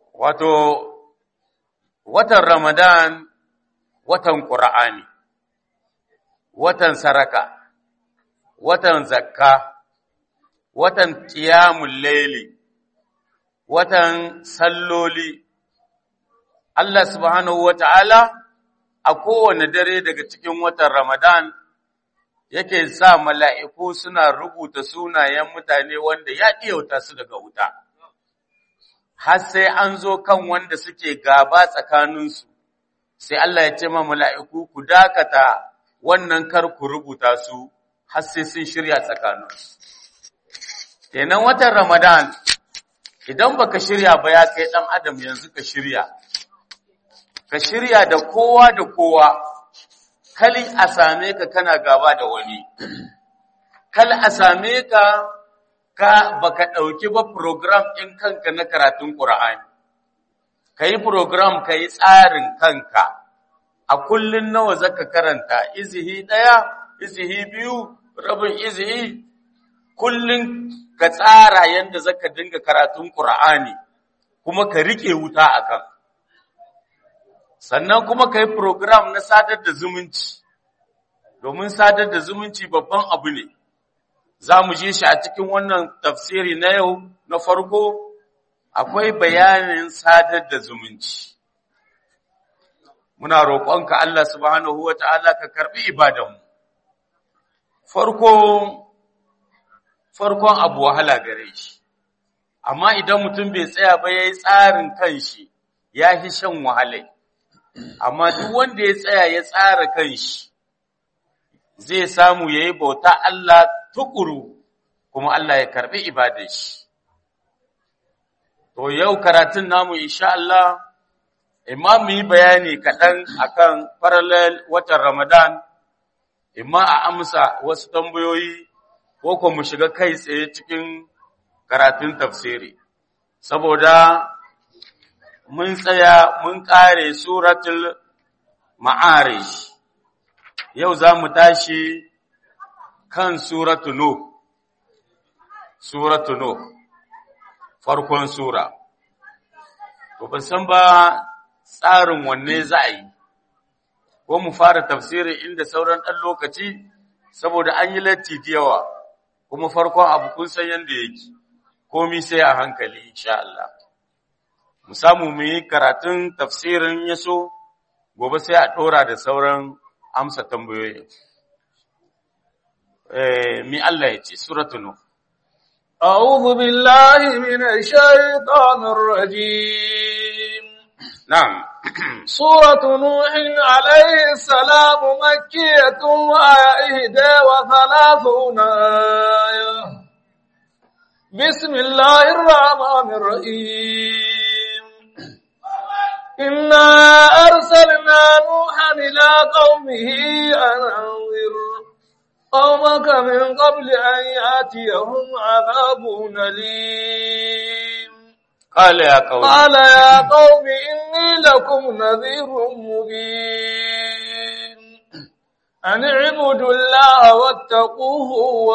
wato watan Ramadan watan Qur'ani watan saraka watan zakka watan qiyamul layli watan salloli Allah subhanahu wata'ala a kowane dare daga cikin watan Ramadan yake sa mala'iku suna rubuta sunayen mutane wanda ya ɗiyauta su daga wuta. Har sai an zo kan wanda suke gaba tsakaninsu, sai Allah ya ce ma mala'iku ku dakata wannan kar ku rubuta su har sai sun shirya tsakaninsu. Kenan watan Ramadan, idan baka shirya ba ya kai ɗan Adam yanzu ka shirya. Ka shirya da kowa da kowa. kali a same ka kana gaba da wani, kal a same ka ka baka ɗauki ba program ɗin kanka na karatun ƙura'ani, ka yi program ka yi tsarin kanka, a kullum nawa zaka karanta, izihi ɗaya, izihi biyu, rabin izihi, kullum ka tsara yadda zaka dinga karatun ƙura'ani, kuma ka riƙe wuta a kan. sannan kuma ka yi program na sadar da zumunci, domin sadar da zumunci babban abu ne, za mu je shi a cikin wannan tafsiri na yau na farko, akwai bayanin sadar da zumunci. Muna roƙonka Allah subhanahu wa ta'ala ka karɓi ibadanmu. Farko, farkon abu wahala gare shi, amma idan mutum bai tsaya ba ya yi tsarin kanshi, ya fi shan wahalai. amma duk wanda ya tsaya ya tsara kanshi zai samu ya yi bauta Allah tukuru kuma Allah ya karbi ibadar shi. To yau karatun namu insha Allah imma mu yi bayani kaɗan akan parallel watan Ramadan, imma a amsa wasu tambayoyi ko kuma mu shiga kai tsaye cikin karatun tafsiri. Saboda mun tsaya mun ƙare suratul ma'arish yau za mu tashi kan suratu Nuh suratu Nuh farkon sura to ban san ba tsarin wanne za a yi ko mu fara tafsirin inda sauran ɗan lokaci saboda an yi latti da yawa kuma farkon abu kun san yadda yake komi sai a hankali insha Allah mu samu mu yi karatun tafsirin yaso gobe sai a ɗora da sauran amsa tambayoyi. Mi Allah ya ce, Suratu Nuh. أعوذ بالله من الشيطان الرجيم Na'am, سورة نوح عليه السلام مكية وآية إحدى وثلاثون آية بسم الله الرحمن الرحيم إنا أرسلنا نوحا إلى قومه أن أنذر قومك من قبل أن يأتيهم عذاب أليم Kala ya kawo. قال يا قوم إني لكم نذير مبين أن اعبدوا الله واتقوه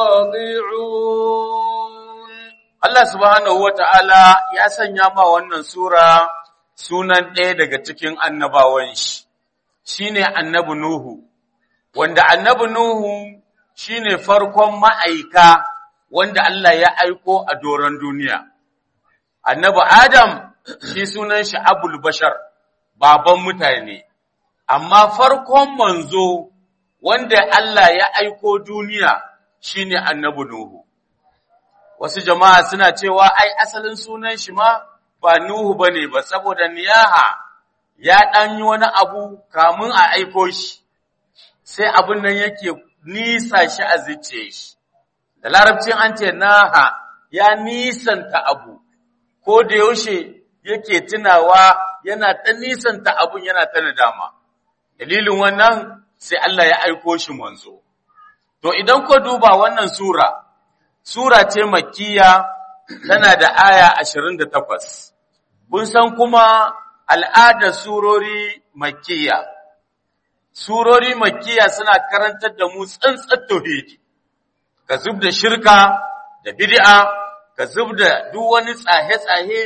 وأطيعون Allah subhanahu wa ta'ala ya sanya ma wannan Sura sunan ɗaya daga cikin annabawan shi, shi ne annabi Nuhu, wanda annabi Nuhu shi ne farkon ma'aika wanda Allah ya aiko a doron duniya. Annabi Adam shi sunan shi Abul Bashar, baban mutane, amma farkon manzo wanda Allah ya aiko duniya shi ne annabi Nuhu. wasu jama'a suna cewa ai asalin sunan shi ma ba Nuhu bane ba saboda niyaha ya dan yi wani abu kamun a aiko shi sai abin nan yake nisa shi a zuciye shi da larabcin an ce naha ya nisanta abu ko da yaushe yake tunawa yana ta nisanta abun yana ta nadama dalilin wannan sai Allah ya aiko shi manzo to idan ko duba wannan sura Sura ce makkiya tana da aya ashirin da takwas. Kun san kuma al'adar surori makkiya. Surori makkiya suna karantar da mu tsantsar tauhidi, ka zub da shirka da bid'a, ka zub da duk wani tsahe-tsahe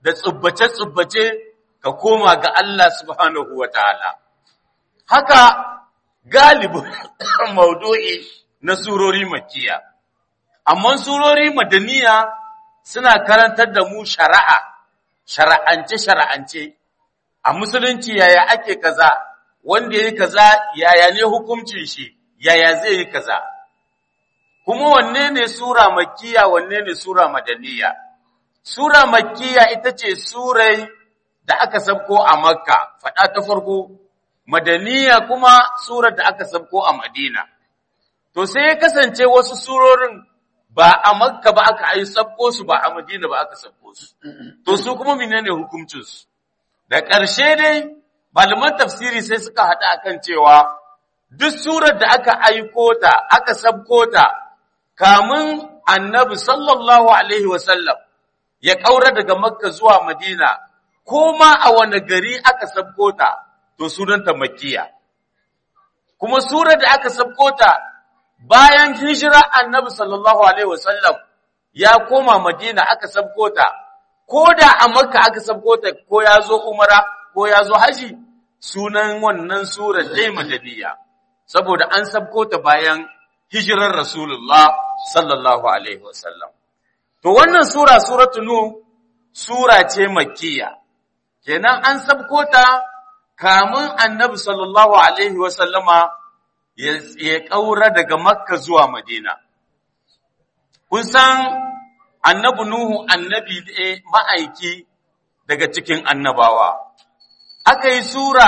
da tsubbace-tsubbace ka koma ga Allah subhanahu wa ta'ala. Haka galibin maudu'i na surori makiya, amma surori madaniya suna karantar da mu shari'a, shara'ance-shara'ance, a musulunci yaya ake kaza, wanda ya yi kaza yaya ne hukuncin shi, yaya zai yi kaza. Kuma wanne ne Sura makiya, wanne ne Sura madaniya? Sura makkiya ita ce surai da aka sabko a Makka, faɗa ta farko, madaniya kuma surar da aka sabko a Madina. To sai ya kasance wasu surorin ba a Makka ba aka yi sabko su ba a Madina ba aka sabko su. To su kuma menene hukuncinsu? Da ƙarshe dai, malaman tafsiri sai suka haɗa akan cewa duk surar da aka aiko ta, aka sabko ta, kamun annabi sallallahu alaihi wasallam ya ƙaura daga Makka zuwa Madina, ko ma a wani gari aka sabko ta, to sunanta Makkiya. Kuma surar da aka sabko ta bayan hijira annabi sallallahu Alaihi wasallam ya koma Madina aka sabko ta, ko da a Makka aka sabko ta ko ya zo Umara ko ya zo Haji, sunan wannan surar dai Madaniya, saboda an sabko ta bayan hijirar Rasulullah sallallahu Alaihi wasallam. To wannan sura suratu nu sura ce makkiya. Kenan an sabko ta kamun Annabi sallallahu alaihi wa sallama ya kaura daga Makka zuwa Madina. Kun san Annabi Nuhu annabi ne ma'aiki daga cikin annabawa. Aka yi sura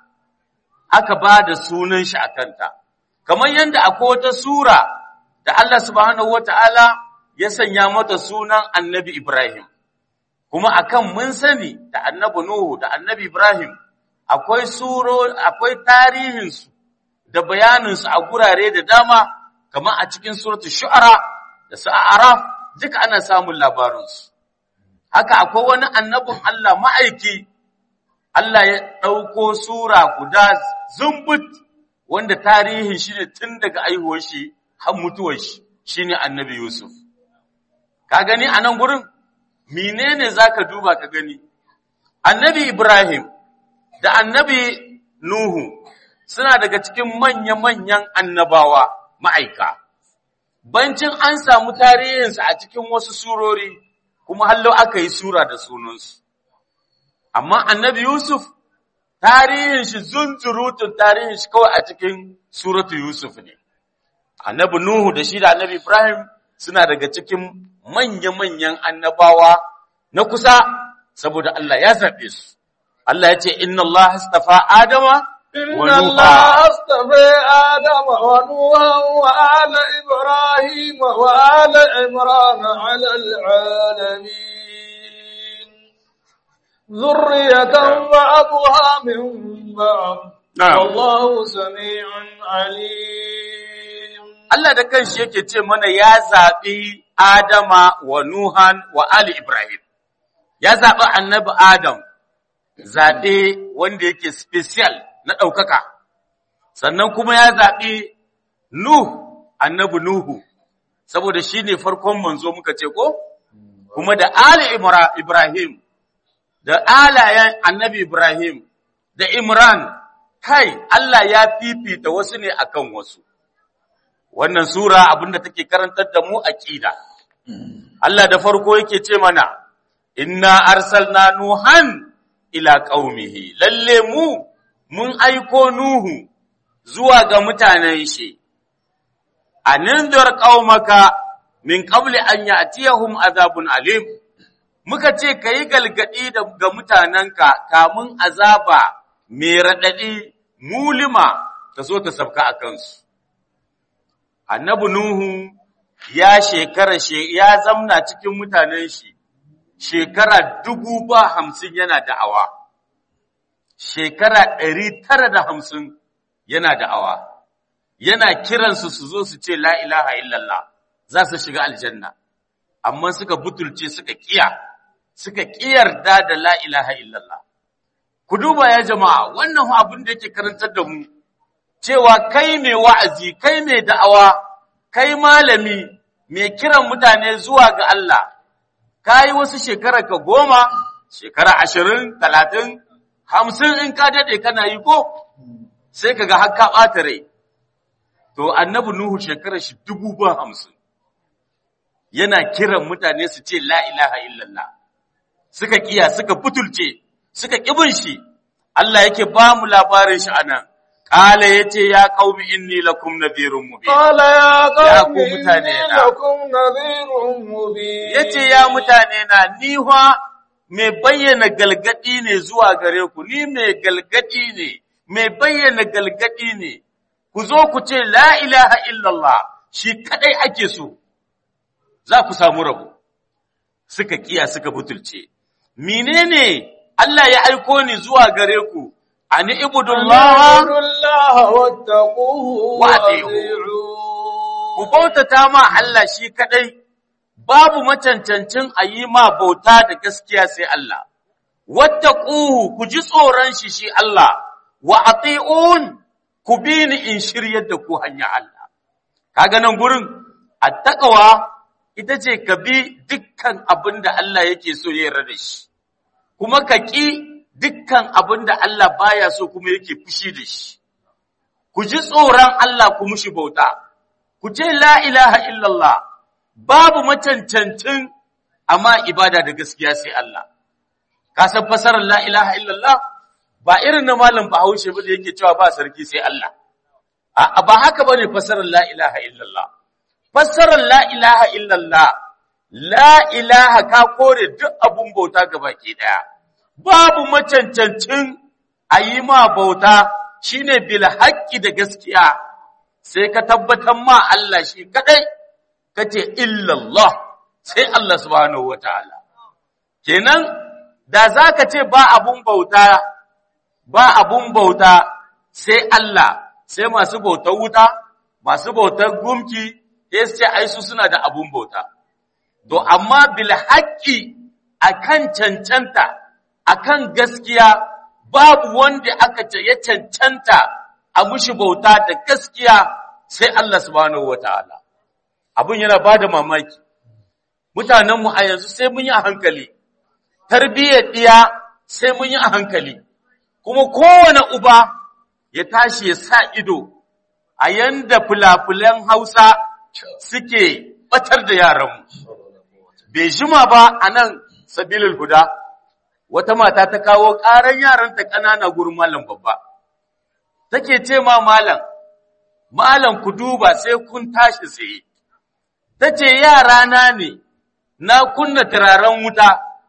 aka ba da sunan shi a kanta. Kamar yadda akwai wata sura da Allah subhanahu wa ta'ala ya sanya mata sunan annabi Ibrahim, kuma akan mun sani da annabi Nuhu da annabi Ibrahim akwai suro, akwai tarihinsu da bayaninsu a gurare da dama, kamar a cikin suratu shu'ara da sa'araf duka ana samun labarinsu. Haka akwai wani annabin Allah ma'aiki, Allah ya ɗauko sura guda zumbut wanda tarihin shi ne tun daga aihuwar shi har mutuwar shi, shi ne annabi Yusuf. ka gani a nan gurin menene zaka duba ka gani annabi ibrahim da annabi nuhu suna daga cikin manya-manyan annabawa ma'aika bancin an samu tarihinsu a cikin wasu surori kuma hallo aka yi sura da sunansu amma annabi yusuf tarihin shi zunzurutun tarihin shi kawai a cikin suratu yusuf ne annabi nuhu da shi da annabi ibrahim suna daga cikin manya-manyan annabawa na kusa saboda Allah ya zaɓe su. Allah ya ce, Inna Allah hastafa Adama wa Inna Allah astafa Adama wa Nuha wa ala Ibrahim wa ala Imran ala alamin. Zurriyatan ba'dha min ba'd. Wallahu sami'un alim. Allah da kanshi yake ce mana ya zaɓi Adama wa Nuhan wa Ali Ibrahim. Ya zaɓi annabi Adam, zaɓe wanda yake special na ɗaukaka, sannan kuma ya zaɓi Nuh, annabi Nuhu, saboda shi ne farkon manzo muka ce ko? Kuma da Ali Ibrahim, da alayen annabi Ibrahim, da Imran, kai Allah ya fifita wasu ne akan wasu. wannan sura abinda take karantar da mu aqida Allah da farko yake ce mana inna arsalna nuhan ila qaumihi lalle mu mun aiko nuhu zuwa ga mutanen shi anindar qaumaka min qabli an ya'tiyahum azabun alim muka ce kai galgadi ga mutananka kamun azaba mai radadi mulima ta zo ta sabka akan su annabi Nuhu ya shekara ya zamna cikin mutanen shi shekara dubu ba hamsin yana da'awa, shekara ɗari tara da hamsin yana da'awa, yana kiransu su zo su ce la ilaha illallah za su shiga aljanna, amma suka butulce suka kiya, suka kiyarda da la ilaha illallah. Ku duba ya jama'a wannan abin da yake karantar da mu. cewa kai mai wa'azi, kai mai da'awa, kai malami, mai kiran mutane zuwa ga Allah, ka yi wasu shekara ka goma, shekara ashirin talatin hamsin in ka daɗe kana yi ko sai ka ga har ka ɓata rai to annabi nuhu shekara shi dubu ba hamsin yana kiran mutane su ce la ilaha illallah suka kiya suka butulce suka kibin shi Allah yake ba mu labarin shi anan qala yace ya qaumi inni lakum nadhirun mubin قال يا Ya قوم ku mutane إني na. لكم نذير مبين yace ya mutane na ni fa mai bayyana galgadi ne zuwa gare ku ni mai galgadi ne mai bayyana galgadi ne ku zo ku ce la ilaha illallah shi kadai ake so za ku samu rabo suka kiya suka butulce menene Allah ya aiko ni zuwa gare ku ani ibudullah اعبدوا الله واتقوه وأطيعوه. ku وأطيعوه bautata ma Allah shi kadai babu macancancin a yi ma bauta da gaskiya sai Allah wattaquhu ku ji tsoron shi shi Allah wa ati'un ku bi ni in shiryar da ku hanya Allah kaga nan gurin attaqwa ita ce ka bi dukkan abin da Allah yake so ya yarda da shi kuma ka ƙi dukkan abin da Allah baya so kuma yake fushi da shi ku ji tsoron Allah ku mushi bauta ku ce la ilaha illallah babu macancancin amma ibada da gaskiya sai Allah ka san fasarar la ilaha illallah ba irin na malam Bahaushe ba da yake cewa ba sarki sai Allah a ba haka bane fasarar la ilaha illallah fassarar la ilaha illallah la ilaha ka kore duk abun bauta baki daya babu macancancin a yi ma bauta shine bil haqqi da gaskiya sai ka tabbatar ma Allah shi kadai kace illallah sai Allah subhanahu wataala kenan da zaka ce ba abun bauta ba abun bauta sai Allah sai masu bautar wuta masu bautar gumki sai su ce ai su suna da abun bauta to amma bil haqqi akan cancanta akan gaskiya babu wanda aka ce ya cancanta a mushi bauta da gaskiya sai Allah subhanahu wataala abun yana bada mamaki mutanenmu a yanzu sai mun yi a hankali tarbiyyar diya sai mun yi a hankali kuma kowane uba ya tashi ya sa ido a yanda fulafulan Hausa suke batar da yaranmu bai jima ba a nan sabilil huda wata mata ta kawo ƙaran yaranta ƙanana gurin malam babba take ce ma malam malam ku duba sai kun tashi tsaye tace yara na ne na kunna turaren wuta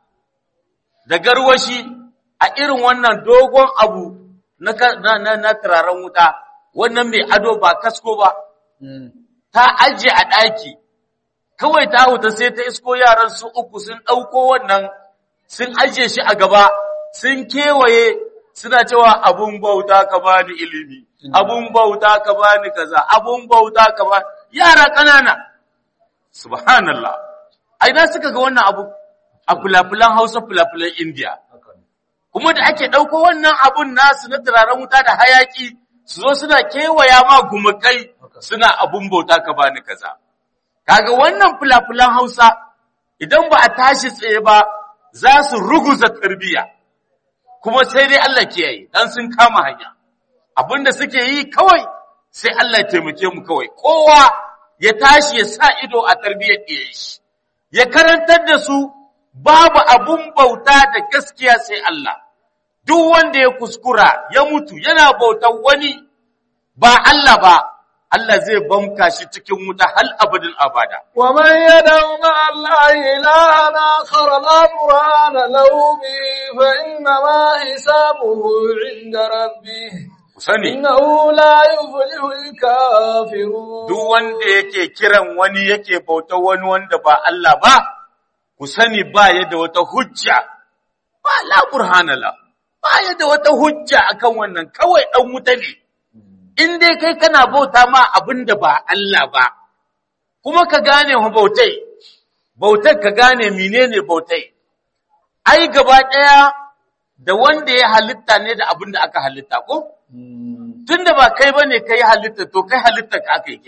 da garwashi a irin wannan dogon abu na na na turaren wuta wannan mai ado ba kasko ba ta aje a ɗaki kawai ta huta sai ta isko yaran su uku sun ɗauko wannan sun aje shi a gaba sun kewaye suna cewa abun bauta ka bani ilimi abun bauta ka bani kaza abun bauta ka bani yara ƙanana subhanallah a ina suka ga wannan abu a fulafulan hausa fulafulan indiya kuma da ake ɗauko wannan abun nasu na turaren wuta da hayaki su zo suna kewaya ma gumakai suna abun bauta ka bani kaza kaga wannan fulafulan hausa idan ba a tashi tsaye ba za su ruguza tarbiya kuma sai dai Allah kiyaye dan sun kama hanya abinda suke yi kawai sai Allah ya taimake mu kawai kowa ya tashi ya sa ido a tarbiyyar ɗiyan shi ya karantar da su babu abun bauta da gaskiya sai Allah duk wanda ya kuskura ya mutu yana bautar wani ba Allah ba Allah zai bamka shi cikin wuta hal abadin abada ومن يدع مع الله إلها آخر لا برهان له به فإنما حسابه عند ربه ku sani إنه لا يفلح الكافرون duk wanda yake kiran wani yake bautar wani wanda ba Allah ba ku sani ba ya da wata hujja ba la burhanala ba ya da wata hujja akan wannan kawai dan wuta ne in dai kai kana bauta ma abin da ba Allah ba kuma ka gane hu bautai bautar ka gane menene bautai ai gaba daya da wanda ya halitta ne da abin da aka halitta ko tunda ba kai bane kai halitta to kai halitta ka aka yi kenan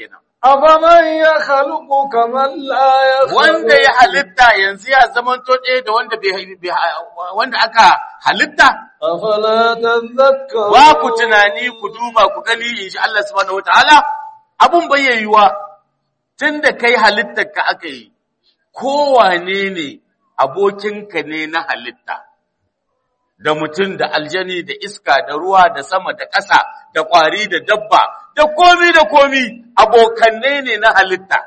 أفمن يخلق كمن لا يخلق wanda ya halitta yanzu ya zamanto ɗaya da wanda bai bai- wanda aka halitta أفلا تذكرون ba ku tunani ku duba ku gani insha Allah subhanahu wataala abun bai yiwuwa tunda kai halittar ka aka yi kowane ne abokinka ne na halitta da mutum da aljani da iska da ruwa da sama da ƙasa da ƙwari da dabba da komi da komi abokanne ne na halitta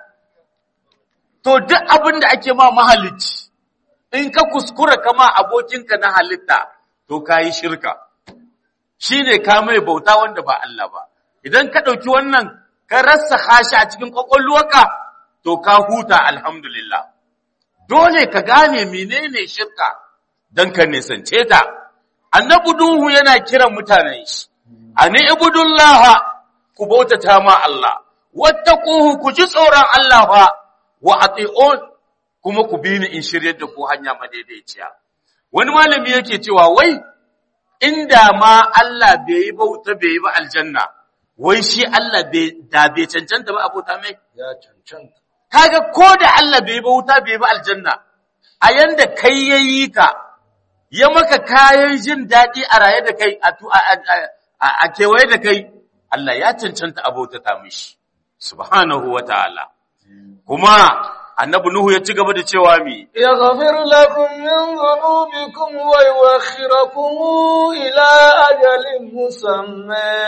to duk abin da ake ma mahalicci in ka kuskura kama abokinka na halitta to ka yi shirka shi ne ka mai bauta wanda ba Allah ba idan ka ɗauki wannan ka rasa hashi a cikin ƙwaƙwalwarka to ka huta alhamdulillah dole ka gane menene shirka don ka nisance ta annabi duhu yana kiran mutanen shi ani ibudullah ku bautata ma Allah wattaquhu ku ji tsoron Allah fa wa ati'un kuma ku bi ni in shiryar da ku hanya madaidaiciya wani malami yake cewa wai inda ma Allah bai yi bauta bai yi ba aljanna wai shi Allah bai da bai cancanta ba abota mai ya cancanta kaga ko da Allah bai yi bauta bai yi ba aljanna a yanda kai yayi ka ya maka kayan jin daɗi a raye da kai a tu- a- a- a- a kewaye da kai Allah ya cancanta abota ta mishi subhanahu wa ta'ala kuma annabi Nuhu ya ci gaba da cewa mi يغفر لكم من ذنوبكم ويوخركم إلى أجل مسمى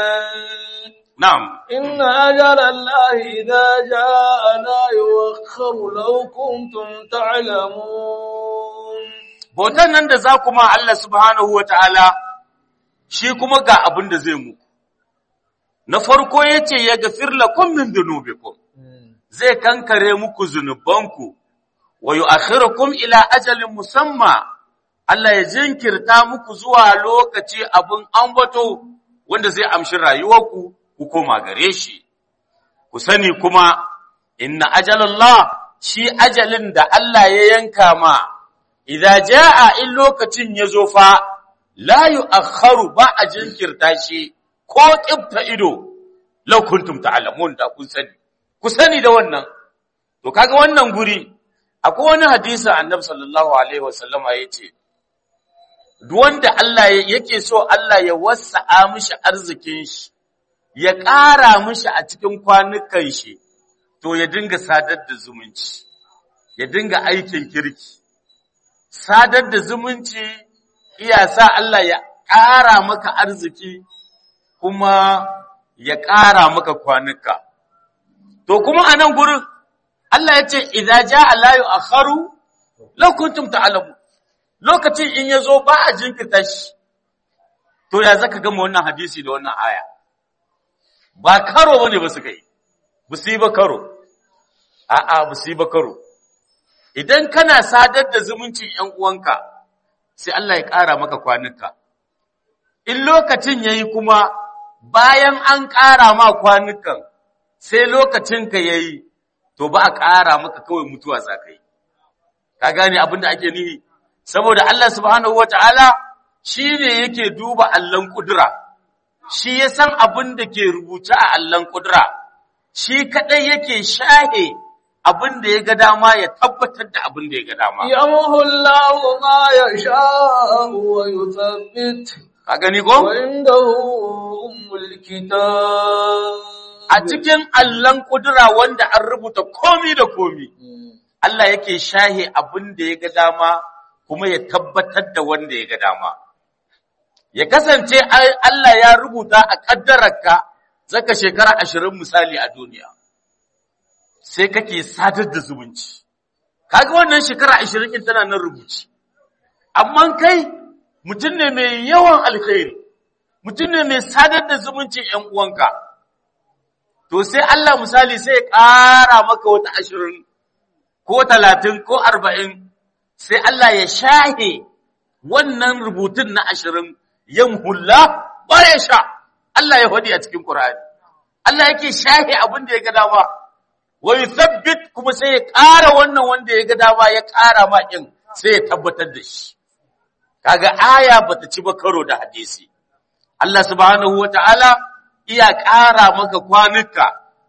na'am إن أجل الله إذا جاء لا يوخر لو كنتم تعلمون bautan nan da za kuma Allah subhanahu wa ta'ala shi kuma ga abin da zai muku. Na farko ya ce ya gafir lakum min dunubikum zai kankare muku zunubanku, wa yi ila ajalin musamma, Allah ya jinkirta muku zuwa lokaci abin ambato wanda zai amshi rayuwarku ku koma gare shi. Ku sani kuma, inna ajalallah shi ajalin da Allah ya yanka ma, idza jaa in lokacin ya zo fa la yu'akhkharu ba a jinkirta shi ko kibta ido law kuntum ta'lamun da kun sani ku sani da wannan to kaga wannan guri akwai wani hadisi annabi sallallahu alaihi wasallama yace duk wanda Allah yake so Allah ya wasa'a mishi arzikin shi ya ƙara mishi a cikin kwanukan shi to ya dinga sadar da zumunci ya dinga aikin kirki sadar da zumunci iya sa Allah ya ƙara maka arziki kuma ya ƙara maka kwanuka. To kuma a nan gurin Allah ya ce, "Iza ja alayu a haru, lokuntum ta'alamu, lokacin in ya zo ba a jinkirta shi." To ya zaka gama wannan hadisi da wannan aya. Ba karo bane ba suka yi, ba su yi ba karo, a'a ba su yi ba karo. idan kana sadar da zumuncin ‘yan uwanka, sai Allah ya ƙara maka kwanuka. In lokacin ya yi kuma bayan an ƙara ma kwanukan, sai lokacinka ya yi, to ba a ƙara maka kawai mutuwa za ka yi. Ka gane abin da ake nihi, saboda Allah subhanahu wa ta'ala shi ne yake duba Allahn ƙudura, shi ya san abin da ke rubuce a Allahn ƙudura, shi kaɗai yake shahe abin da ya ga dama ya tabbatar da abin da ya ga dama. يمحو الله ما يشاء ويثبت Ka gani ko? وعنده أم الكتاب A cikin allon kudura wanda an rubuta komi da komi, Allah yake shahe abin da ya ga dama kuma ya tabbatar da wanda ya ga dama. Ya kasance ai- Allah ya rubuta a ƙaddararka zaka shekara ashirin misali a duniya. sai kake sadar da zumunci. Kaga wannan shekara ashirin in tana nan rubuci. Amma kai mutum ne mai yawan alkhairi, mutum ne mai sadar da zumuncin ‘yan uwanka. To sai Allah misali sai ya ƙara maka wata ashirin ko talatin ko arba'in, sai Allah ya shahe wannan rubutun na ashirin yan hula ba ya sha. Allah ya faɗi a cikin Ƙur'ani. Allah yake shahe abin da ya ga dama. wa yuthabbit kuma sai ya ƙara wannan wanda ya ga dama ya ƙara ma ɗin sai ya tabbatar da shi kaga aya bata ci ba karo da hadisi Allah subhanahu wataala iya ƙara maka kwanuka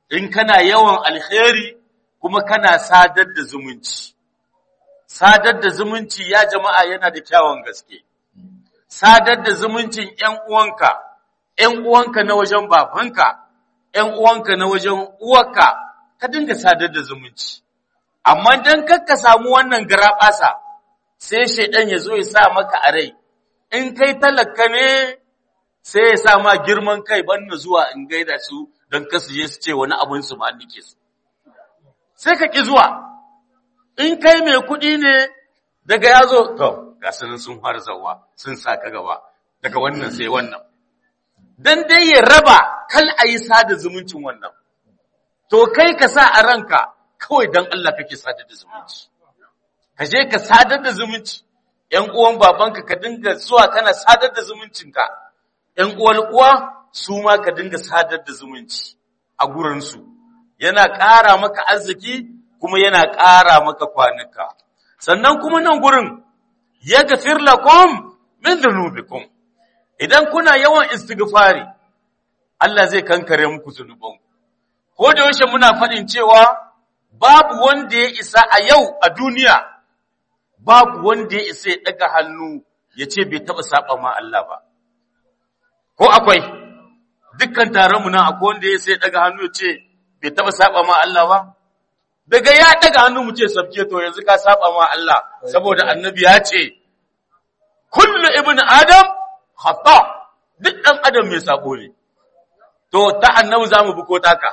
in kana yawan alheri kuma kana sadar da zumunci sadar da zumunci ya jama'a yana da kyawun gaske sadar da zumuncin ‘yan uwanka, ‘yan uwanka na wajen babanka, ‘yan uwanka na wajen uwarka, ka dinga sadar da zumunci. Amma don ka samu wannan garaɓasa, sai shaidan ya zo ya sa maka a rai, in kai talaka ne sai ya sa ma girman kai banna zuwa in gaida su don kasu je su ce wani abin su ma nike su. Sai ka ƙi zuwa, in kai mai kuɗi ne daga ya zo, to, ga sunan sun harzawa sun sa ka gaba daga wannan sai wannan dan dai ya raba kal a yi sada zumuncin wannan to kai ka sa a ranka kawai dan Allah kake sadar da zumunci ka je ka sadar da zumunci ƴan uwan babanka ka dinga zuwa kana sadar da zumuncinka ƴan uwan uwa su ma ka dinga sadar da zumunci a gurinsu yana ƙara maka arziki kuma yana ƙara maka kwanuka sannan kuma nan gurin yaghfir lakum min dhunubikum idan kuna yawan istighfari Allah zai kankare muku zunuban ko da yaushe muna faɗin cewa babu wanda ya isa a yau a duniya babu wanda ya isa ya daga hannu ya ce bai taɓa saba ma Allah ba ko akwai dukkan taron mu nan akwai wanda ya isa ya daga hannu ya ce bai taɓa saba ma Allah ba daga ya daga hannu mu ce sabke to yanzu ka saba ma Allah saboda annabi ya ce kullu ibn adam khata duk dan adam mai sabo ne to ta annabi zamu bi ko taka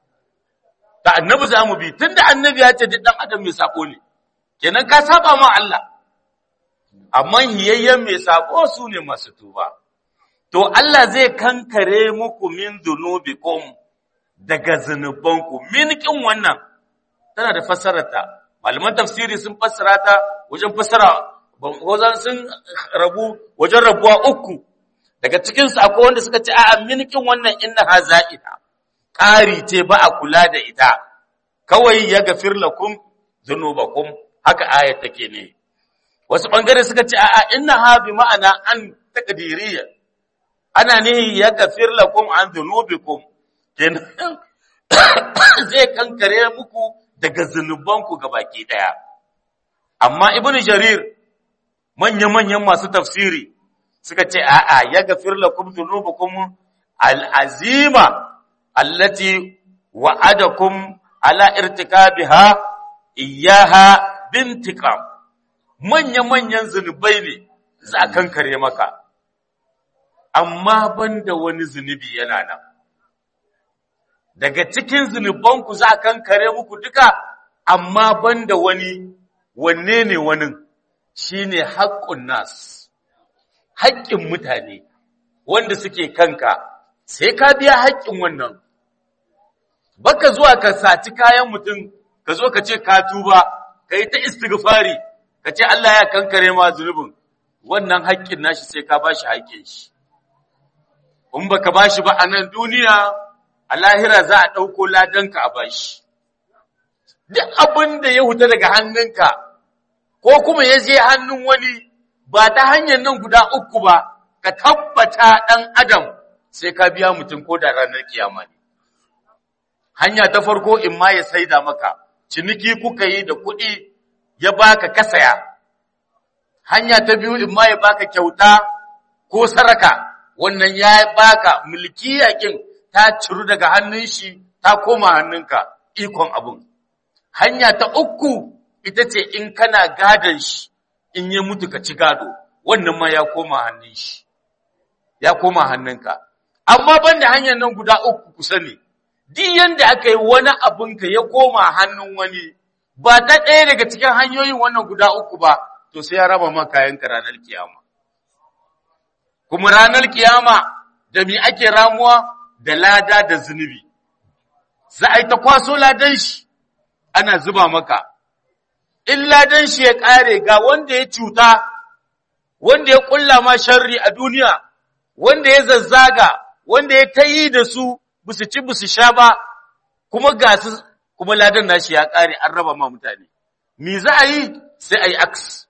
ta annabi zamu bi tunda annabi ya ce duk dan adam mai sabo ne kenan ka saba ma Allah amma hiyayyen mai sabo su ne masu tuba to Allah zai kankare muku min dunubikum daga zunubanku min kin wannan tana da fassararta malaman tafsiri sun fassara ta wajen fassara wajen sun rabu wajen rabuwa uku daga cikin su akwai wanda suka ce a'a minkin wannan innaha za'ida ƙari ce ba a kula da ita kawai ya gafir lakum dhunubakum haka ayat take ne wasu bangare suka ce a'a innaha bi ma'ana an taqdiriyya ana ne ya gafir lakum an dhunubikum kenan zai kankare muku daga zunubanku baki ɗaya. Amma Ibn Jarir, manya-manyan masu tafsiri, suka ce, A'a, ya gafir lakum zunubukum al'azima, allati wa'adakum ala irtikabiha iyaha bintikam. Manya-manyan zunubai ne za a kankare maka, amma banda wani zunubi yana nan. daga cikin zunubanku za a kankare muku duka amma banda wani wanne ne wani shine haƙƙun nas haƙƙin mutane wanda suke kanka sai ka biya haƙƙin wannan baka zuwa ka saci kayan mutum ka zo ka ce ka tuba ka yi ta istighfari ka ce Allah ya kankare ma zunubin wannan haƙƙin nashi sai ka bashi haƙƙin shi in baka bashi ba a nan duniya a lahira za a ɗauko ladanka a bashi. Duk abin da ya huta daga hannunka, ko kuma ya je hannun wani ba ta hanyar nan guda uku ba, ka tabbata ɗan adam sai ka biya mutum ko da ranar kiyama ne. Hanya ta farko in ma ya saida maka, ciniki kuka yi da kuɗi ya baka kasaya. Hanya ta biyu in ma ya baka kyauta ko saraka, wannan ya baka mulki yakin ta ciru daga hannun shi ta koma hannunka ikon abun. Hanya ta uku ita ce in kana gadon shi in ya mutu ka ci gado, wannan ma ya koma hannun shi, ya koma hannunka. Amma ban da hanyar nan guda uku ku sani, duk yanda aka yi wani abinka ya koma hannun wani, ba ta ɗaya daga cikin hanyoyin wannan guda uku ba, to sai ya raba ma kayanka ranar kiyama. Kuma ranar kiyama da mi ake ramuwa da lada da zunubi, za a yi ta kwaso ladan shi, ana zuba maka, in ladan shi ya ƙare ga wanda ya cuta, wanda ya ƙulla ma sharri a duniya, wanda ya zazzaga, wanda ya ta yi da su, busu ci busu sha ba, kuma ga su, kuma ladan nashi ya ƙare an raba ma mutane. Me za a yi? Sai a yi aks.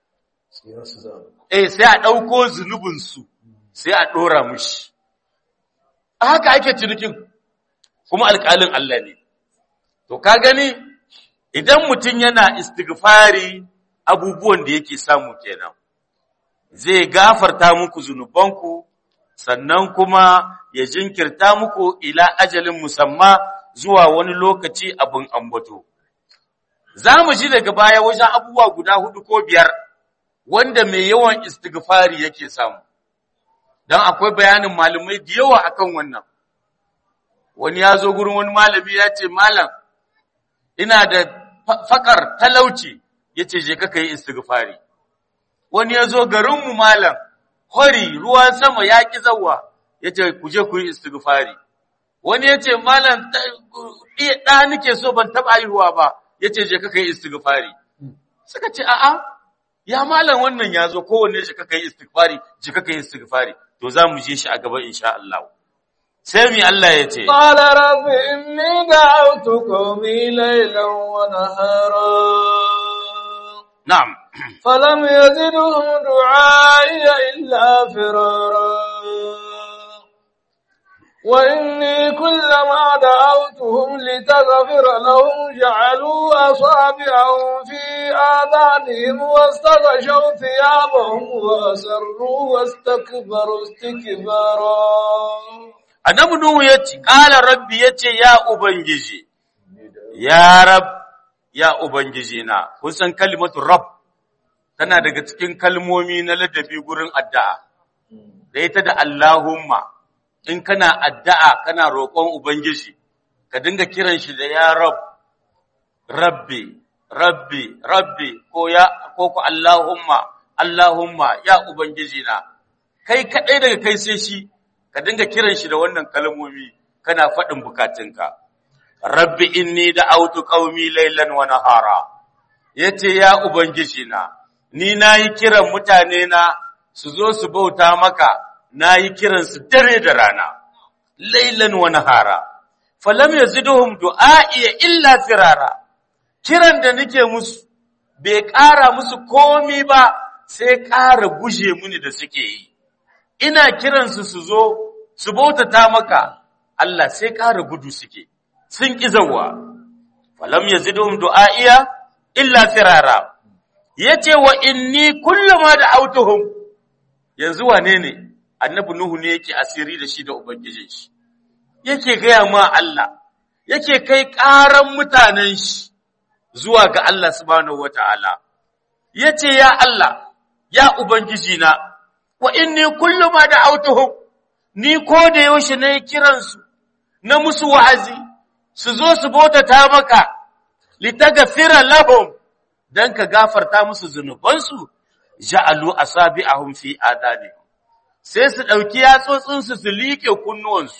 Eh, sai a ɗauko zunubinsu, sai a ɗora mushi. haka ake cinikin kuma alƙalin Allah ne To ka gani idan mutum yana istighfari abubuwan da yake samu kenan. Zai gafarta muku zunubanku sannan kuma ya jinkirta muku ila ajalin musamma zuwa wani lokaci abin ambato. Za mu ji daga baya wajen abubuwa guda hudu ko biyar wanda mai yawan istighfari yake samu. Don akwai bayanin malamai da yawa akan wannan. Wani ya zo gurin wani malami ya ce, Malam, ina da fakar talauci, ya ce, je ka yi istighfari. Wani ya zo garinmu malam, hori ruwan sama ya ƙi zawa, ya ce, ku je ku yi istighfari. Wani ya ce, Malam, ɗa nike so ban taɓa haihuwa ba, ya ce, je ka yi istighfari. Suka ce, a'a, ya malam wannan ya zo kowanne shi kaka yi istighfari, ji kaka yi istighfari. To za mu je shi a gaba insha Allah. Sai mi Allah ya ce, قال رب إني دعوت قومي ليلا ونهارا Na'am, فلم يزدهم دعائي إلا فرارا وإني كلما دعوتهم لتغفر لهم جعلوا أصابعهم في آذانهم واستغشوا ثيابهم وأسروا واستكبروا استكبارا annabi Nuhu ya ce, ƙala rabbi ya ce, ya Ubangiji, ya rab, ya Ubangiji na, kun san kalimatu rab, tana daga cikin kalmomi na ladabi gurin addu'a, da ita da Allahumma, in kana addu'a kana roƙon Ubangiji, ka dinga kiran shi da ya rab, rabbi, rabbi, rabbi, ko ya, ko ku Allahumma, Allahumma, ya Ubangiji na, kai kaɗai daga kai sai shi, ka dinga kiran shi da wannan kalmomi kana faɗin bukatunka rabbi inni da autu qaumi laylan wa nahara yace ya ubangiji na ni nayi kiran mutane na su zo su bauta maka nayi kiran su dare da rana laylan wa nahara falam yaziduhum du'a'i illa firara kiran da nake musu bai ƙara musu komi ba sai ƙara guje muni da suke yi ina kiransu su zo su bautata maka Allah sai ƙara gudu suke sun ƙi zawa falam yazidhum du'aiya illa firara yace wa inni kullama da autuhum yanzu wane ne annabi nuhu ne yake asiri da shi da ubangijin shi yake gaya ma Allah yake kai ƙaran mutanen shi zuwa ga Allah subhanahu wataala yace ya Allah ya ubangiji na wa inni kullama da autuhum ni ko da yaushe na yi kiransu na musu wa'azi, su zo su bautata maka, litagafira lahum don ka gafarta musu zunubansu, ja'alu a sabi a fi adani. Sai su ɗauki yatsotsinsu su liƙe kunnuwansu,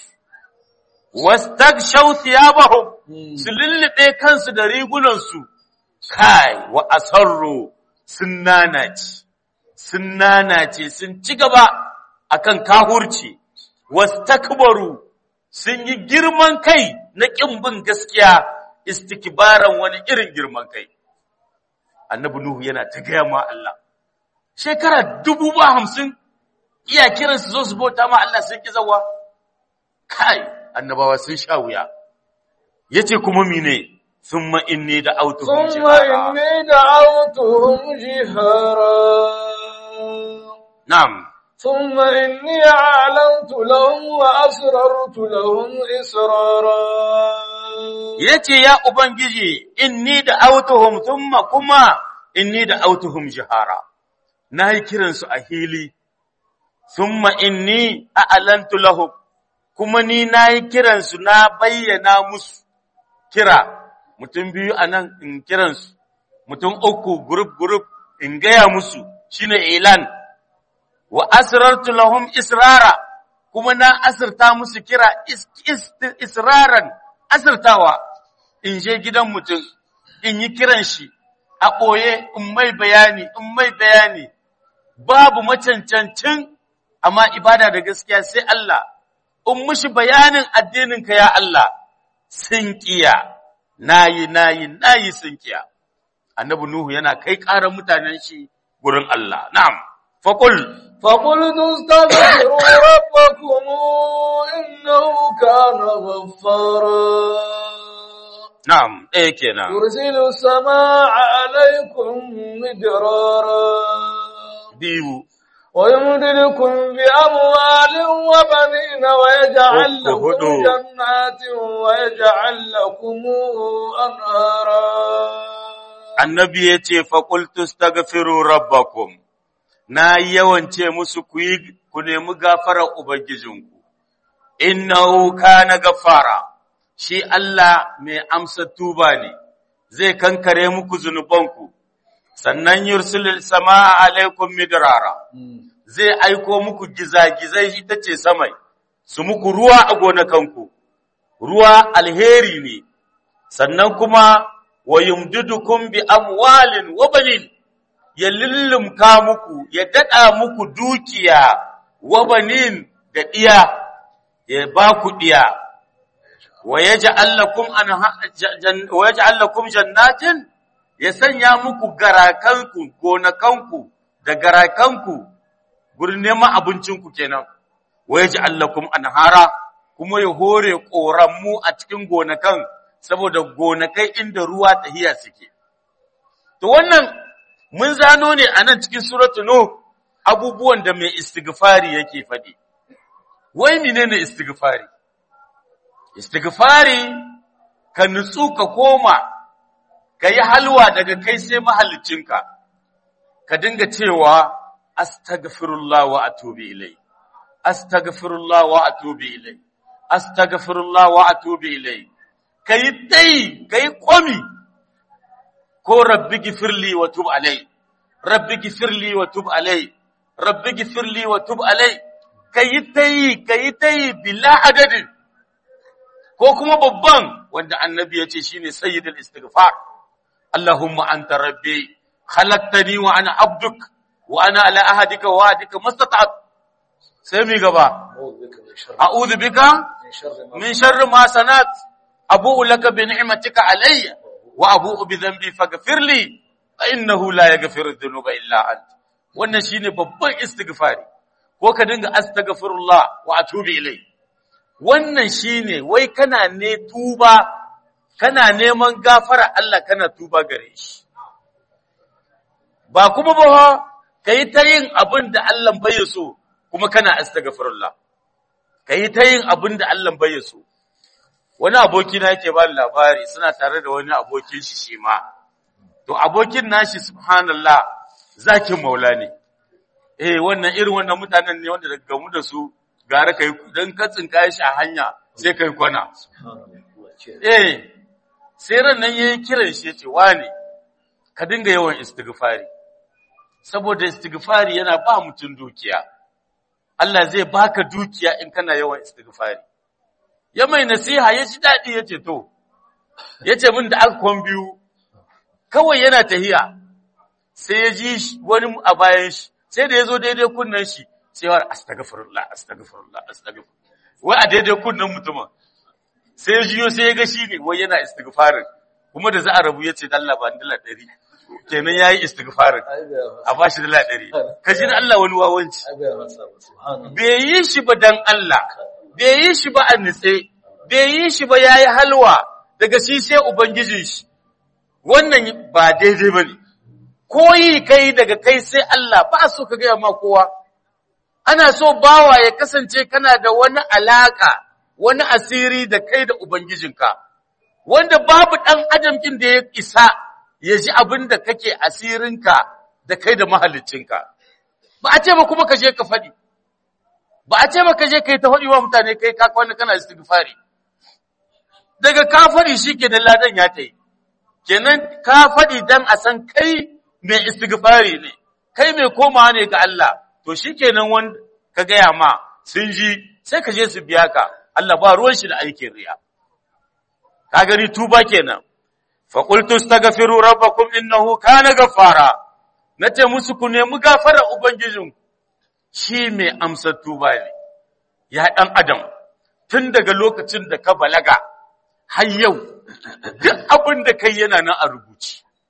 wastag shauti ya su lullube kansu da rigunansu, kai wa asarro sun nanace, sun nanace, sun ci gaba akan kahurci. wastakbaru sun yi girman kai na ƙin bin gaskiya istikbaran wani irin girman kai annabi nuhu yana ta gaya ma Allah shekara dubu ba hamsin iya kiran su zo su bauta ma Allah sun ki zawa kai annabawa sun sha wuya yace kuma mine thumma inni da autuhum ثم jihara إني دعوتهم جهارا na'am ثم إني أعلنت لهم وأسررت لهم إسرارا yace ya ubangiji inni da autuhum thumma kuma inni da autuhum jihara nayi kiran su a hili thumma inni a'lantu lahum kuma ni nayi kiran su na bayyana musu kira mutum biyu anan in kiran su mutum uku group group in gaya musu shine ilan wa asrartu lahum israra kuma na asirta musu kira is, is, israran asirtawa in je gidan mutum in yi kiran shi a ɓoye in mai bayani in mai bayani babu macancancin amma ibada da gaskiya sai Allah in mushi bayanin addininka ya Allah sun kiya nayi nayi nayi sun kiya annabi nuhu yana kai ƙarar mutanen shi gurin Allah na'am faqul فقلت استغفروا ربكم إنه كان غفارا na'am ɗaya kenan يرسل السماء عليكم مدرارا biyu ويمددكم بأموال وبنين ويجعل أوه، لكم هدو. جنات ويجعل لكم أنهارا annabi ya ce faƙultu stagfiru rabbakum na yawance musu ku yi ku nemi gafarar ubangijinku innahu kana gafara shi Allah mai amsa tuba ne zai kankare muku zunubanku sannan yursilul samaa alaikum midrara zai aiko muku gizagizai ita ce samai su muku ruwa a gonakanku ruwa alheri ne sannan kuma wa yumdidukum bi amwalin wa banin ya lullumka muku ya dada muku dukiya wa banin da diya ya ba ku diya wa yaj'al lakum anha jan- wa yaj'al lakum jannatin ya sanya muku garakanku gonakanku da garakanku gurin neman abincinku kenan wa yaj'al lakum anhara kuma ya hore ƙoranmu a cikin gonakan saboda gonakai inda ruwa tahiya suke to wannan mun zano ne a nan cikin suratu nuh abubuwan da mai istighfari yake faɗi wai menene istighfari istighfari ka nutsu ka koma ka yi halwa daga kai sai mahallicinka ka dinga cewa astaghfirullah wa atubu ilai astaghfirullah wa atubu ilai astaghfirullah wa atubu ilai kai dai kai komi ko rabbi gifirli wa tub alai rabbi gifirli wa tub alai rabbi gifirli wa tub alai kai dai kai dai bila adadin ko kuma babban wanda annabi ya ce shine sayyidul istighfar Allahumma anta rabbi khalaqtani wa ana abduk wa ana ala ahadika wa wa'dika mastata'at sai mi gaba أعوذ بك من شر a'udhu bika من شر ما min sharri ma sanat abu'u laka bi ni'matika alayya wa abu'u bi dhanbi faghfir li fa innahu la yaghfiru dhunuba illa ant wannan shine babban istighfari ko ka dinga astaghfirullah wa atubu ilai wannan shine wai kana ne tuba kana neman gafara Allah kana tuba gare shi ba kuma ba kai ta yin abin da Allah bai so kuma kana astaghfirullah kai ta yin abin da Allah bai so wani aboki na yake ba ni labari suna tare da wani abokin shi shi ma to abokin nashi subhanallah zakin maula ne eh wannan irin wannan mutanen ne wanda daga gamu da su gara kai dan ka tsinka shi a hanya sai kai kwana eh sai ran nan yayi kiran shi yace wani ka dinga yawan istighfari saboda istighfari yana ba mutum dukiya Allah zai baka dukiya in kana yawan istighfari ya mai nasiha ya ji dadi yace to yace min da aka kwan biyu kawai yana tahiya sai ya ji shi wani a bayan shi sai da ya zo daidai kunnen shi sai ya astaghfirullah astaghfirullah astaghfirullah wai a daidai kunnen mutumin sai ya jiyo sai ya ga shi ne wai yana istighfarin kuma da za a rabu ya ce dalla ba dala ɗari kenan ya yi istighfarin a ba shi dala ɗari ka ji da Allah wani wawanci bai yi shi ba dan Allah bai yi shi ba a nitse bai yi shi ba ya yi halwa daga shi sai ubangijin shi wannan ba daidai ba ne koyi kai daga kai sai Allah ba so ka gaya ma kowa ana so bawa ya kasance kana da wani alaka wani asiri da kai da ubangijinka wanda babu ɗan adamkin da ya isa ya ji abin da kake asirinka da kai da mahallicinka ba a ce ba kuma ka je ka faɗi ba a ce ba ka je kai ta faɗi wa mutane kai ka kwana kana istighfari daga ka faɗi shi ke da ladan ya ta yi kenan ka faɗi dan a san kai mai istighfari ne kai mai komawa ne ga Allah to shikenan wanda ka gaya ma sun ji sai ka je su biya ka Allah ba ruwan shi da aikin riya ka gani tuba kenan fa qultu astaghfiru rabbakum innahu kana ghaffara nace musu ku nemi gafara ubangijin shi mai amsa tuba ne ya dan adam tun daga lokacin da ka balaga har yau duk abin da kai yana nan a rubuce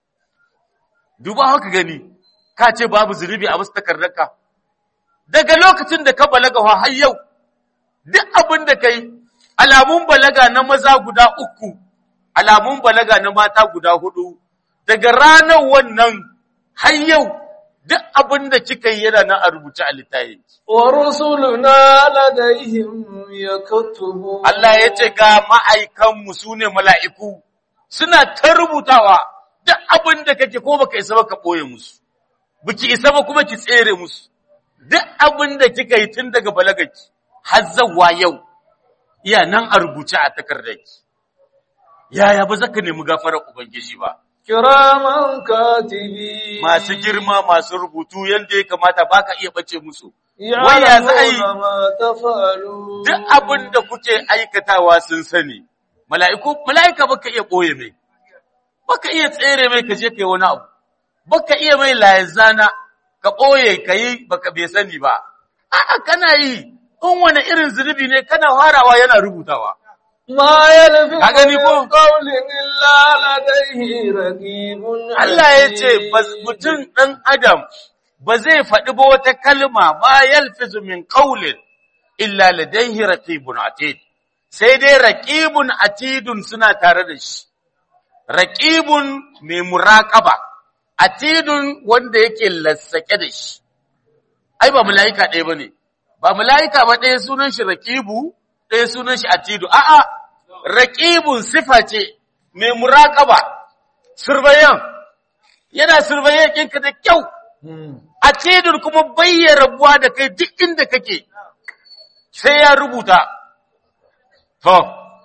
duba haka gani ka ce babu zunubi a wasu takardarka daga lokacin da ka balaga har yau duk abin da kai alamun balaga na maza guda uku alamun balaga na mata guda hudu daga ranar wannan har yau duk abin da kika yi yana nan a rubuce a littafin ورسلنا لديهم يكتبون Allah ya ce ga ma'aikanmu su ne mala'iku suna ta rubutawa duk abin da kake ko baka isa ba ka ɓoye musu biki isa ba kuma ki tsere musu duk abin da kika yi tun daga balagaki har zawwa yau iya nan a rubuce a takardarki yaya ba zaka nemi gafarar ubangiji ba كراما كاتبين masu girma masu rubutu yanda ya kamata baka iya bace musu waya za a yi يعلمون ما تفعلون duk abin da kuke aikatawa sun sani mala'iku mala'ika baka iya boye mai baka iya tsere mai kaje kai wani abu baka iya mai layazana ka boye kai baka bai sani ba a'a kana yi in wani irin zunubi ne kana farawa yana rubutawa ما يلفظ Ka gani ko? من قول إلا لديه رقيب Allah ya ce bas- mutum ɗan adam ba zai faɗi ba wata kalma ba yalfizu min qawlin illa ladayhi raqibun atid sai dai raqibun atidun suna tare da shi raqibun mai muraqaba atidun wanda yake lassake da shi ai ba mala'ika ɗaya bane ba mala'ika ba ɗaya sunan shi raqibu ɗaya sunan shi atidu a'a raqibun sifa ce mai muraqaba surveyan yana surveyan ɗinka da kyau a cedar kuma bayyana rabuwa da kai duk inda kake sai ya rubuta to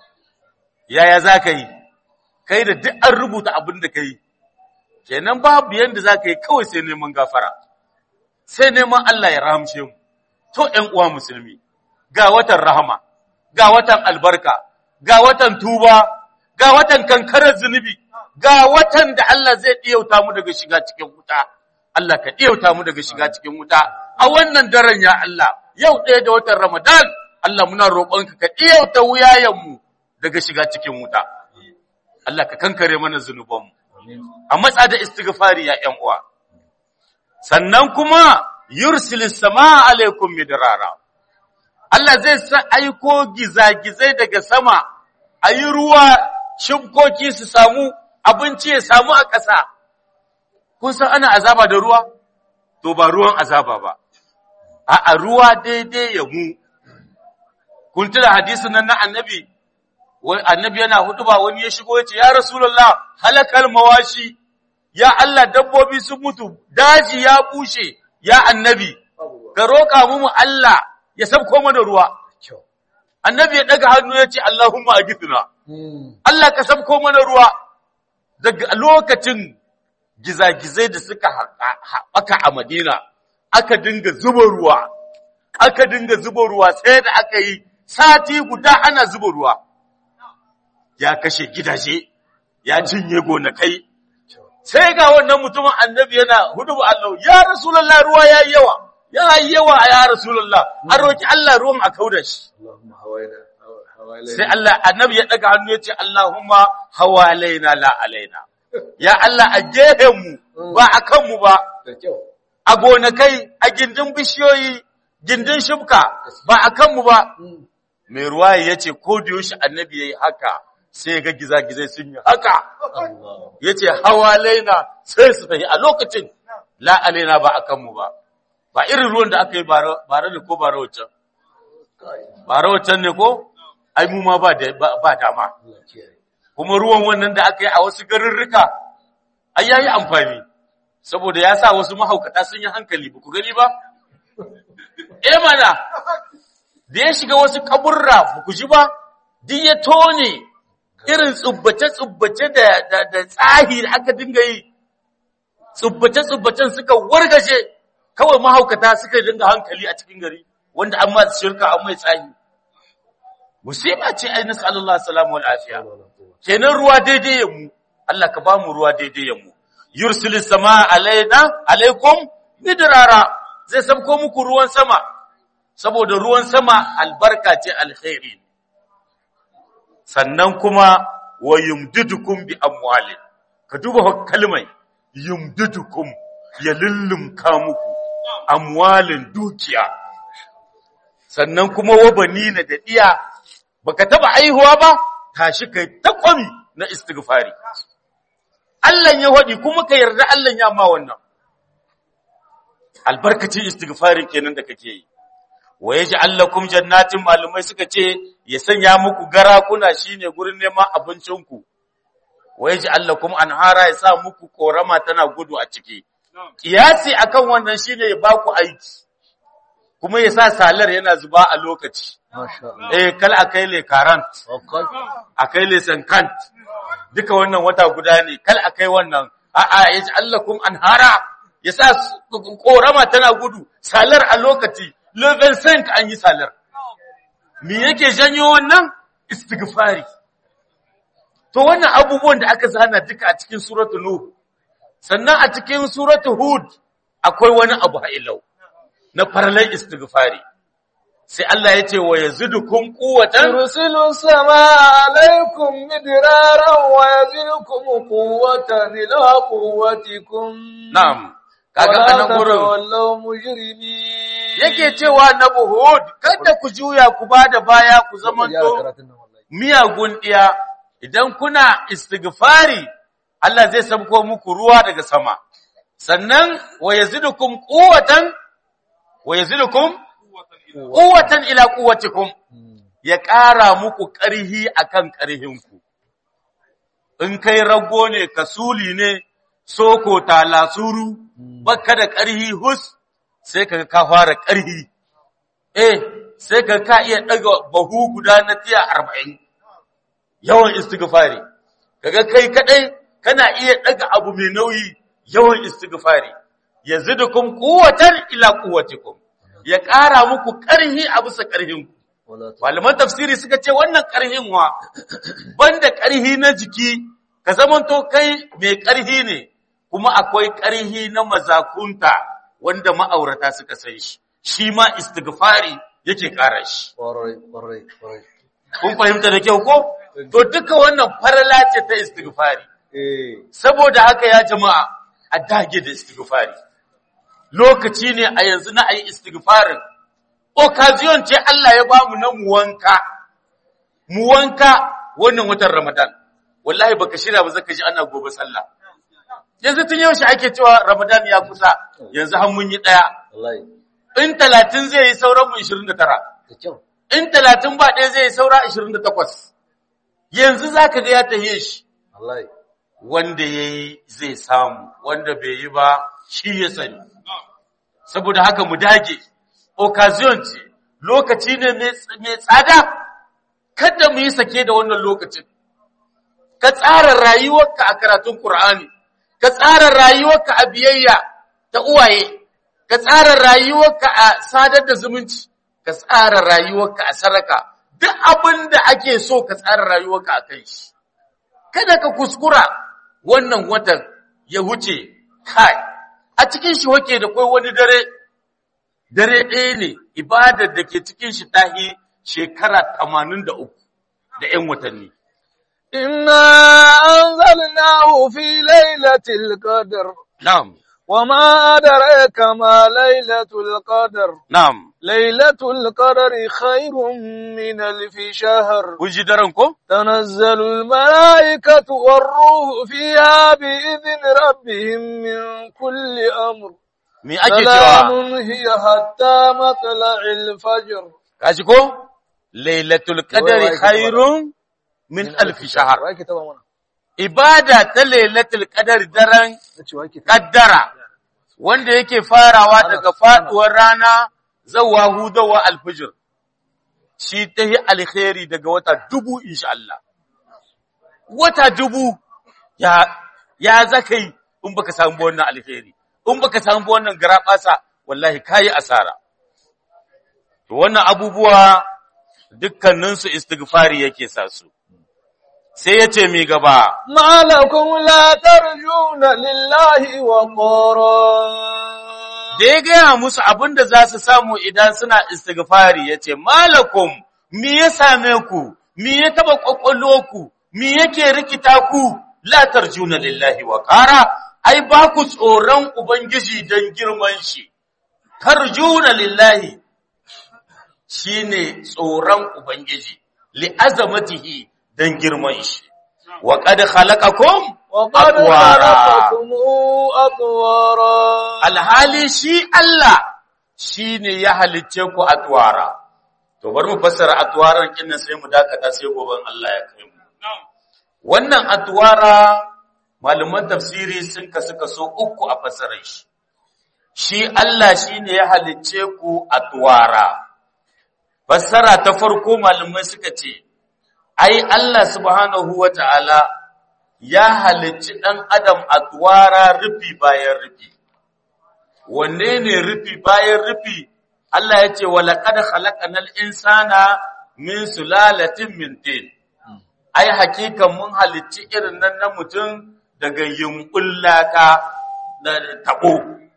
yaya za ka yi kai da duk an rubuta abin da ka yi kenan babu yadda za ka yi kawai sai neman gafara sai neman Allah ya rahamshe mu to ‘yan uwa musulmi ga watan rahama ga watan albarka ga watan tuba ga watan kankarar zunubi ga watan da Allah zai ɗiyauta mu daga shiga cikin wuta Allah ka ɗiyauta mu daga shiga cikin wuta a wannan daren ya Allah yau ɗaya da watan Ramadan Allah muna roƙonka ka ɗiyauta wuyayenmu daga shiga cikin wuta Allah ka kankare mana zunubanmu a matsa da istighfari ya ƴan uwa sannan kuma yursilis sama alaikum midrara Allah zai sa aiko gizagizai daga sama a yi ruwa shimkoki su samu abinci ya samu a ƙasa kun san ana azaba da ruwa to ba ruwan azaba ba a ruwa daidai ya mu kun tuna hadisin nan na annabi wai annabi yana hudu ba wani ya shigo ya ce ya rasulullah halakal mawashi ya Allah dabbobi sun mutu daji ya bushe ya annabi ka roƙa mu Allah ya sabko mana ruwa annabi ya daga hannu ya ce Allahumma agithna Allah ka sabko mana ruwa daga lokacin gizagizai da suka haɓaka a Madina aka dinga zuba ruwa aka dinga zuba ruwa sai da aka yi sati guda ana zuba ruwa ya kashe gidaje ya cinye gonakai sai ga wannan mutumin annabi yana hudu Allah ya rasulullah ruwa ya yi yawa ya yi yawa a ya rasulullah an roki Allah ruwan a kauda shi sai Allah annabi ya daga hannu ya ce Allahumma hawalaina la alaina ya Allah a gehen mu ba a kan mu ba a gonakai a gindin bishiyoyi gindin shubka ba a kan mu ba mai ruwa ya ce ko da yaushe annabi yayi haka sai ga gizagizai sun yi haka ya ce hawalaina sai su tafi a lokacin la alaina ba a kan mu ba ba irin ruwan da aka yi bare da ko bare wancan bare wancan ne ko ai mu ma ba ba dama kuma ruwan wannan da aka yi a wasu garurruka ai yayi amfani saboda ya sa wasu mahaukata sun yi hankali ba ku gani ba eh mana da ya shiga wasu kaburra ba ku ji ba duk ya tone irin tsubbace-tsubbace da da tsahi da aka dinga yi tsubbace-tsubbacen suka wargaje kawai mahaukata suka dinga hankali a cikin gari wanda an ma shirka an mai tsahi musiba ce ai nasu Allah salamu wal afiya kenan ruwa daidai ya mu Allah ka ba mu ruwa daidai ya mu yursilis sama alaina alaikum midrara zai sabko muku ruwan sama saboda ruwan sama albarka ce alkhairi sannan kuma wa yumdidukum bi amwalin ka duba kalmai yumdidukum ya lullumka muku amwalin dukiya sannan kuma wa banina da diya baka taba aihuwa ba tashi kai ta kwami na istighfari Allah ya wadi kuma ka yarda Allah ya ma wannan albarkacin istighfarin kenan da kake yi wa yaj'al lakum jannatin malumai suka ce ya sanya muku garakuna shine gurin neman abincinku wa yaj'al lakum anhara ya sa muku korama tana gudu a ciki kiyasi akan wannan shine ya baku aiki kuma ya sa salar yana zuba a lokaci Masha Allah. eh kal akai le current Wakal. akai le sankant duka wannan wata guda ne kal akai wannan a'a yaj'al lakum anhara ya sa korama tana gudu salar a lokaci level 5 an yi salar me yake janyo wannan istighfari to wannan abubuwan da aka zana duka a cikin suratu nuh sannan a cikin suratu hud akwai wani abu ha'ilau na farlan istighfari sai Allah ya ce wa yazidukum quwwatan يرسل السماء عليكم مدرارا ويزدكم قوة إلى قوتكم na'am kaga ولا anan gurin تتولوا مجرمين yake cewa na Hud kada ku juya ku bada baya ku zamanto miyagun ɗiya idan kuna istighfari Allah zai sabko muku ruwa daga sama sannan wa yazidukum quwwatan wa yazidukum quwwatan ila quwwatikum ya ƙara muku ƙarhi akan ƙarhinku in kai rago ne kasuli ne soko talasuru baka da ƙarhi hus sai kaga ka fara ƙarhi eh sai ka ka iya daga bahu guda na tiya 40 yawan istighfari kaga kai kadai kana iya daga abu mai nauyi yawan istighfari yazidukum quwwatan ila quwwatikum ya ƙara muku ƙarhi a bisa ƙarhinku malaman tafsiri suka ce wannan ƙarhin wa banda ƙarhi na jiki ka zamanto kai mai ƙarhi ne kuma akwai ƙarhi na mazakunta wanda ma'aurata suka san shi shi ma istighfari yake ƙara shi Ƙwarai, ƙwarai, ƙwarai. kun fahimta da kyau ko to duka wannan farala ce ta istighfari Eh, saboda haka ya jama'a a dage da istighfari lokaci ne a yanzu na ayi istighfarin occasion ce Allah ya bamu na mu wanka mu wanka wannan watan Ramadan wallahi baka shirya ba zaka ji ana gobe sallah yanzu tun yaushe ake cewa Ramadan ya kusa yanzu har mun yi daya wallahi, in 30 zai yi sauran mu 29 da kyau. in 30 ba ɗaya zai yi saura 28 yanzu zaka ga ya tahiye shi Wallahi. wanda ya yi zai samu, wanda bai yi ba shi ya sani. Saboda haka mu dage, occasion ce, lokaci ne mai tsada, kada mu yi sake da wannan lokacin. Ka tsara rayuwarka a karatun Kur'ani, ka tsara rayuwarka a biyayya ta uwaye, ka tsara rayuwarka a sadar da zumunci, ka tsara rayuwarka a saraka, duk abin da ake so ka tsara rayuwarka a kai shi. kada ka kuskura wannan watan ya wuce kai a cikin shi wake da kai wani dare dare ɗaya ne ibadar da ke cikin shi tahi shekara 83 da 'yan watanni إنا أنزلناه في ليلة القدر na'am وما أدريك ما ليلة القدر na'am ليلة القدر خير من ألف شهر kun ji daren ko تنزل الملائكة والروح فيها بإذن ربهم من كل أمر me ake سلام cewa هي حتى مطلع الفجر kaji ko lailatul qadri khairun min alf shahr Wake taba mana. ibada ta lailatul qadri daren Nace wake taba. kaddara wanda yake farawa daga faduwar rana zawa hudawa alfijir shi ta yi alkhairi daga wata dubu insha Allah wata dubu ya ya zakai in baka samu wannan alkhairi in baka samu wannan garabasa wallahi kai asara to wannan abubuwa dukkanin su istighfari yake sa su sai yace mi gaba ما لكم لا ترجون لله وقارا da ya gaya musu abin da za su samu idan suna istighfari ya ce, Malakum, mi ya same ku, mi ya taba ku, mi yake rikita ku, latar juna lillahi wa ƙara, ai ba ku tsoron Ubangiji don girman shi, tarjuna lillahi shi ne tsoron Ubangiji, li'azamatihi don girman shi. wa qad khalaqakum وقد أطوارا. خلقكم أطوارا alhali shi Allah shine ya halicce ku atwara to bari mu fassara atwaran kinnan sai mu dakata sai goben Allah ya kai mu wannan atwara malaman tafsiri sun kasu kaso uku a fassarar shi shi Allah shine ya halicce ku atwara fassara ta farko malamai suka ce ai Allah subhanahu wata'ala ya halicci ɗan adam a tuwara rufi bayan rufi. Wanne ne rufi bayan rufi? Allah ya ce, walaƙad halakanal insana min sulalatin min tin. Ai, hakikan mun halicci irin nan na mutum daga yunƙun laka da taɓo.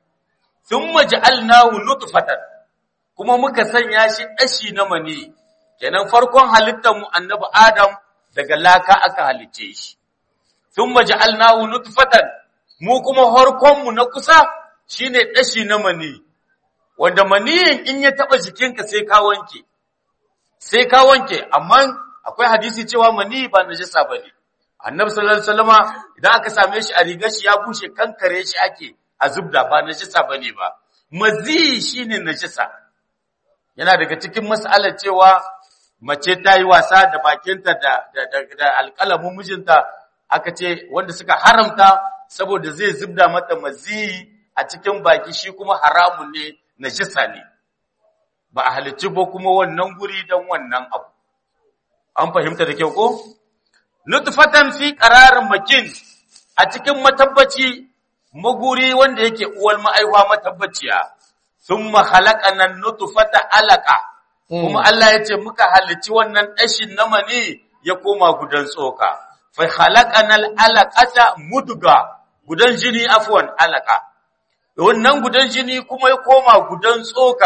Sun maji alnahu nutfatan kuma muka sanya shi ɗashi na mani, kenan farkon halittar mu annabi Adam daga laka aka halicce shi. thumma ja'alnahu nutfatan mu kuma harkon mu na kusa shine dashi na mani wanda maniyin in ya taba jikinka sai ka wanke sai ka wanke amma akwai hadisi cewa mani ba najasa bane annabi sallallahu alaihi wasallama idan aka same shi a rigar shi ya bushe kankare shi ake a zubda ba najasa bane ba mazi shine najasa yana daga cikin mas'alar cewa mace ta yi wasa da bakinta da da, da, da alƙalamin mijinta aka ce wanda suka haramta saboda zai zubda mata maziyi a cikin baki shi kuma haramun ne najisa ne ba a halicci ba kuma wannan guri don wannan abu an fahimta da kyau ko nutfatan fi qararin makin a cikin matabbaci maguri wanda yake uwal ma'aiwa matabbaciya thumma khalaqana nutfata alaqa kuma Allah ya ce muka halicci wannan dashin na mani ya koma gudan tsoka fa khalaqanal alaqata mudga gudan jini afwan alaqa wannan gudan jini kuma ya koma gudan tsoka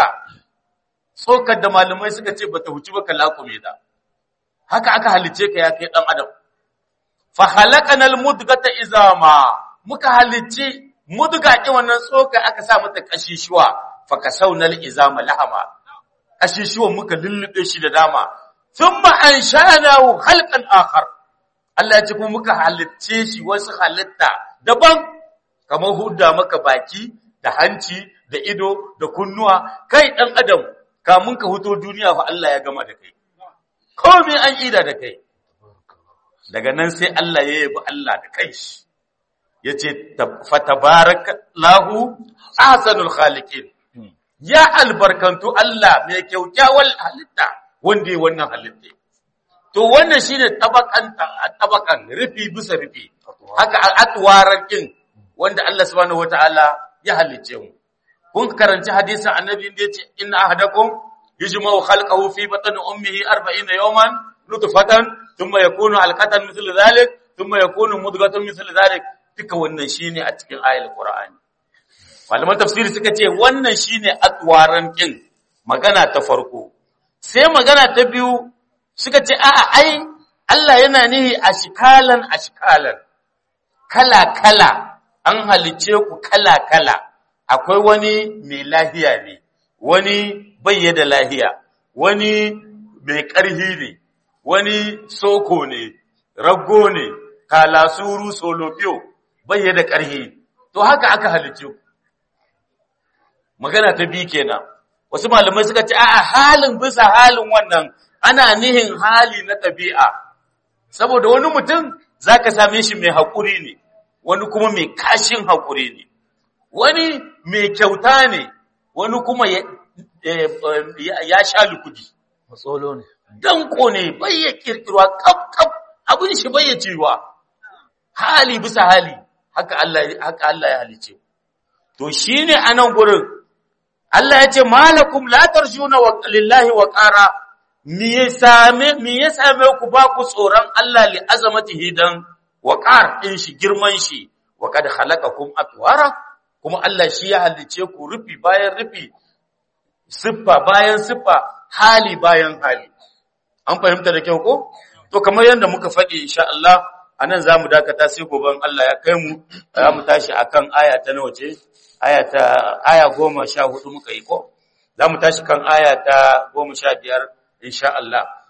tsokar da malamai suka ce bata huci ba kalakume da haka aka halice ka ya kai dan adam fa khalaqanal mudgata izama muka halice mudga ki wannan tsoka aka sa mata kashishuwa fa kasawnal izama lahama kashishuwan muka lullube shi da dama thumma ansha'nahu khalqan akhar Allah ya ce kuma muka halitce shi wasu halitta daban kamar hudda maka baki da hanci da ido da kunnuwa kai dan adam kamun ka huto duniya fa Allah ya gama da kai komai an ida da kai daga nan sai Allah ya yabi Allah da kanshi yace fatabarakallahu ahsanul khaliqin ya albarkantu Allah mai kyaukyawar halitta wanda ya wannan halitta to wannan shine tabakan tabakan rufi bisa rufi haka al'atwaran din wanda Allah subhanahu wataala ya halice mu kun karanci hadisin annabi da yace inna ahadakum yujma'u khalqahu fi batni ummihi 40 yawman nutfatan thumma yakunu alqatan mithlu dhalik thumma yakunu mudghatan mithlu dhalik duka wannan shine a cikin ayatul qur'ani malaman tafsiri suka ce wannan shine atwaran kin magana ta farko sai magana ta biyu suka ce a'a ai Allah yana nihi ashkalan ashkalan kala kala an halice ku kala kala akwai wani mai lahiya ne wani bayye da lahiya wani mai ƙarhi ne wani soko ne rago ne kalasuru solofiyo bayye da ƙarhi to haka aka halice ku magana ta bi kenan wasu malamai suka ce a'a halin bisa halin wannan ana nihin hali na tabi'a saboda wani mutum zaka same shi mai haƙuri ne wani kuma mai kashin haƙuri ne wani mai kyauta ne wani kuma ya, ya sha lukudi matsolo ne danko ne bai ya kirkirwa kaf kaf abin shi bai ya cewa hali bisa hali haka Allah haka Allah ya halice to shine anan gurin Allah ya ce malakum la tarjuna wa lillahi wa qara me ya same me ya same ku ba ku tsoron Allah li azamatihi dan wa qar din shi girman shi wa kad khalaqakum atwara kuma Allah shi ya halice ku rufi bayan rufi siffa bayan siffa hali bayan hali an fahimta da kyau ko to kamar yadda muka faɗi insha Allah anan zamu dakata sai goben Allah ya kai mu za mu tashi akan aya ta nawa ce aya ta aya 14 muka yi ko za mu tashi kan aya ta 15 insha Allah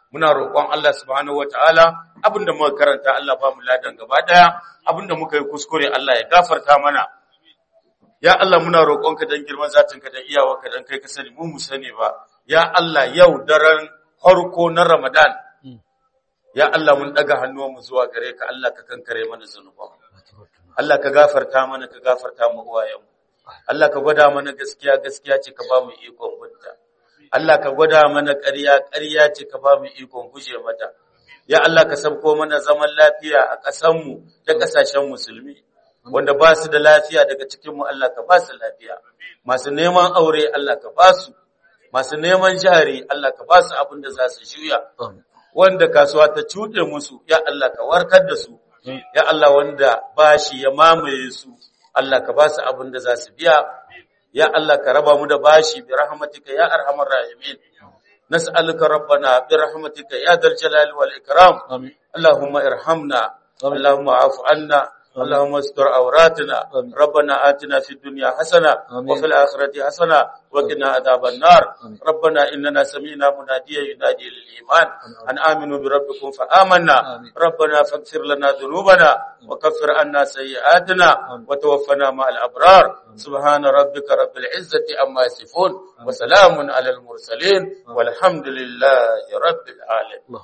muna roƙon Allah subhanahu wataala abinda muka karanta Allah ba mu ladan gaba daya abinda muka yi kuskure Allah ya gafarta mana ya Allah muna roƙonka dan girman zatinka da iyawarka dan kai ka sani mu mu sani ba ya Allah yau daren farko na Ramadan ya Allah mun daga hannuwanmu zuwa gare ka Allah ka kankare mana zanuban Allah ka gafarta mana ka gafarta mu uwayenmu Allah ka gwada mana gaskiya gaskiya ce ka ba mu ikon bunta Allah ka gwada mana ƙarya ƙarya ce ka ba mu ikon guje mata ya Allah ka sabko mana zaman lafiya a ƙasanmu da ƙasashen musulmi wanda ba su da lafiya daga cikinmu Allah ka ba su lafiya masu neman aure Allah ka ba su masu neman jari Allah ka ba su abin da za su juya wanda kasuwa ta cuɗe musu ya Allah ka warkar da su ya Allah wanda bashi ya mamaye su Allah ka ba su abin da za su biya ya Allah ka raba mu da bashi bi rahmatika ya arhamar rahimin nas'aluka rabbana bi rahmatika ya dal jalali wal ikram allahumma irhamna allahumma afu anna اللهم استر عوراتنا ربنا آتنا في الدنيا حسنة وفي الآخرة حسنة وقنا عذاب النار ربنا إننا سمعنا مناديا ينادي للإيمان أن آمنوا بربكم فآمنا ربنا فاغفر لنا ذنوبنا وكفر عنا سيئاتنا وتوفنا مع الأبرار سبحان ربك رب العزة أما يصفون وسلام على المرسلين والحمد لله رب العالمين